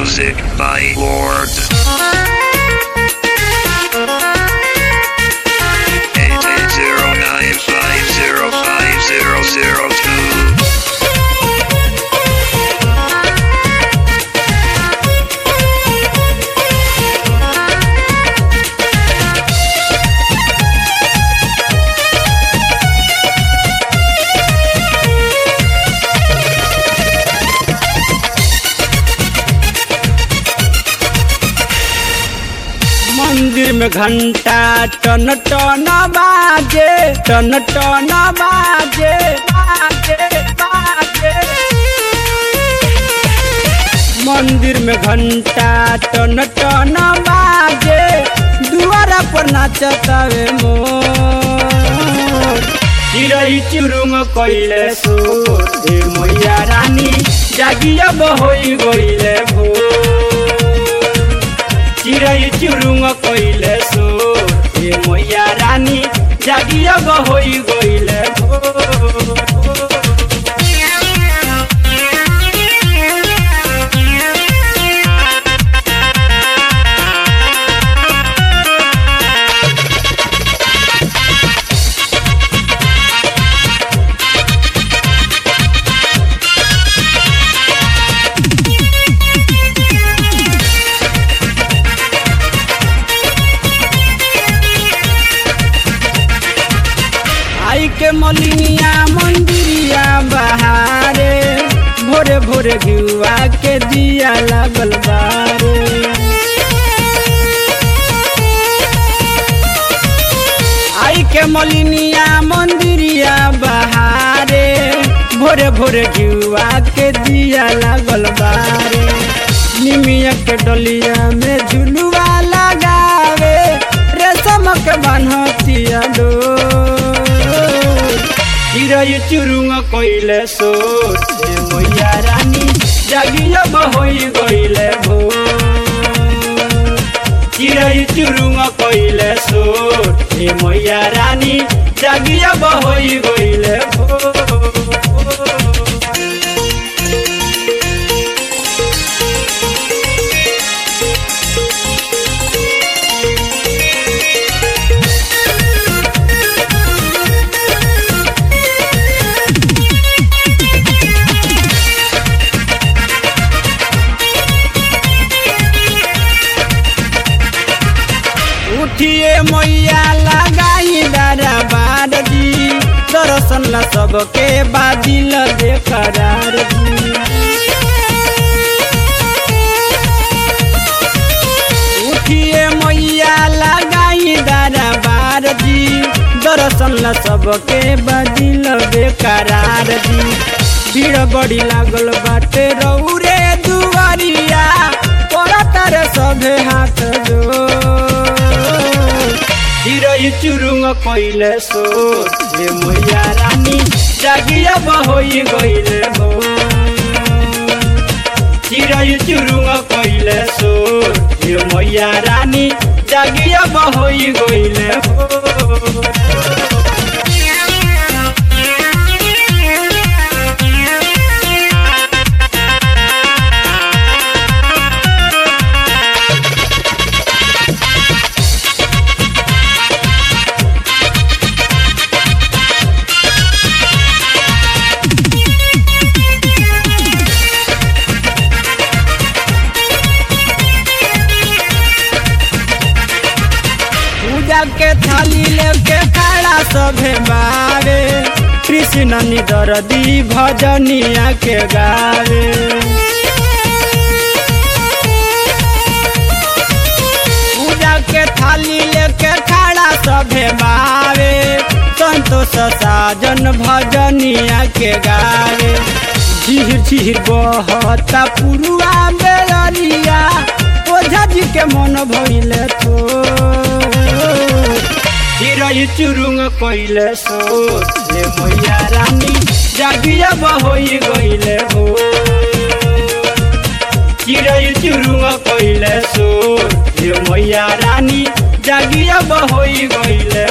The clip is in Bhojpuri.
Music by Lord. Eight eight zero nine five zero five zero zero two. मंदिर में घंटा टन टन बाजे टन टन बाजे बाजे बाजे मंदिर में घंटा टन टन बाजे दुआरा पर नाचतावे मोर चिरई चुरुंग कइले सोर हे मैया रानी जागिया बहोई गइले भोर चिरई चुरुंग कइले सो ए मैया रानी जागिया गहोई गइले आई के मलिनिया मंदिरिया बहारे भोरे भोरे घिउआ के दिया लागल बारे आई के मलिनिया मंदिरिया बहारे भोरे भोरे घिउआ के दिया लागल बारे निमिया के डलिया में झुलुआ लगावे रेशम के बान्हतिया डोर चिरई चुरुंग कइले सोर हे मैया रानी जागिया बहोई गइले भोर चिरई चुरुंग कइले सोर हे मैया रानी जागिया बहोई गइले भोर उठिए मैया लगाई दारा बार दी दर्शन ला सबके बादिल दे करार दी उठिए मैया लगाई दारा बार दी दर्शन ला सबके बादिल दे करार दी भीड़ बड़ी लागल बाटे रौरे दुआरिया तोरा तारे सभे हाथ जोड़ चिरई चुरुंग कइले सो हे मैया रानी जागिया बहोई गइले हो चिरई चुरुंग कइले सो हे मैया रानी जागिया बहोई गइले हो पूजा के थाली लेके खड़ा सभे बारे कृष्ण निदरदी भजनिया के गावे पूजा के थाली लेके खड़ा सभे बारे संतोष साजन भजनिया के गावे झीर झीर बहता पुरुआ बेलरिया ओझा जी के मन भइले थो चिरई चुरुंग कइले सो ले मैया रानी जागिया बहोई गइले हो चिरई चुरुंग कइले सो ले मैया रानी जागिया बहोई गइले